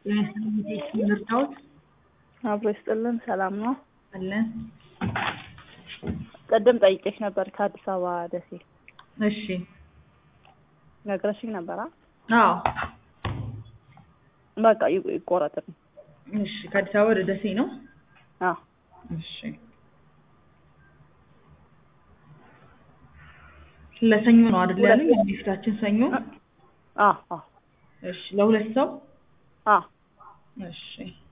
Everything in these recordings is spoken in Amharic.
ምርታዎት አብሮ ይስጥልን። ሰላም ነው አለን። ቅድም ጠይቄሽ ነበር ከአዲስ አበባ ደሴ እሺ። ነግረሽኝ ነበር። አ? አዎ። በቃ ይ- ይቆረጥልኝ። እሺ። ከአዲስ አበባ ወደ ደሴ ነው። አዎ እሺ። ለሰኞ ነው አይደል ያለኝ? የፊታችን ሰኞ። አዎ አዎ እሺ። ለሁለት ሰው አዎ እሺ።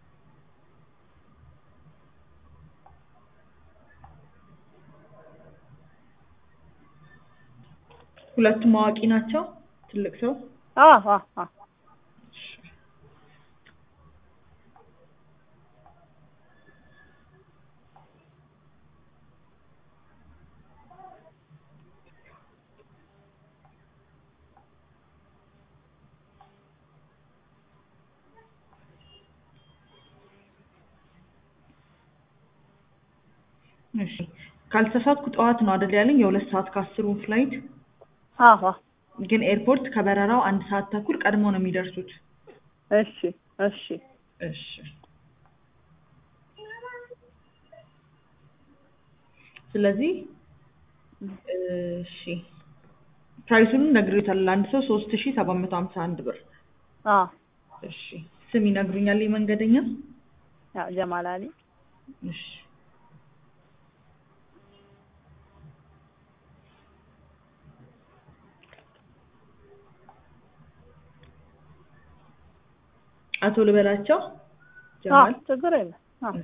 ሁለቱም አዋቂ ናቸው? ትልቅ ሰው? አዎ አዎ አዎ እሺ። እሺ ካልተሳሳትኩ ጠዋት ነው አይደል ያለኝ? የሁለት ሰዓት ከአስሩ ፍላይት አዎ አዎ ግን ኤርፖርት ከበረራው አንድ ሰዓት ተኩል ቀድመው ነው የሚደርሱት። እሺ እሺ እሺ ስለዚህ እሺ ፕራይሱን ነግሬታለሁ። ለአንድ ሰው ሶስት ሺ ሰባት መቶ ሀምሳ አንድ ብር። አዎ እሺ ስም ይነግሩኛል የመንገደኛ? ያው ጀማል አሊ እሺ አቶ ልበላቸው አዎ ጀማል ችግር የለም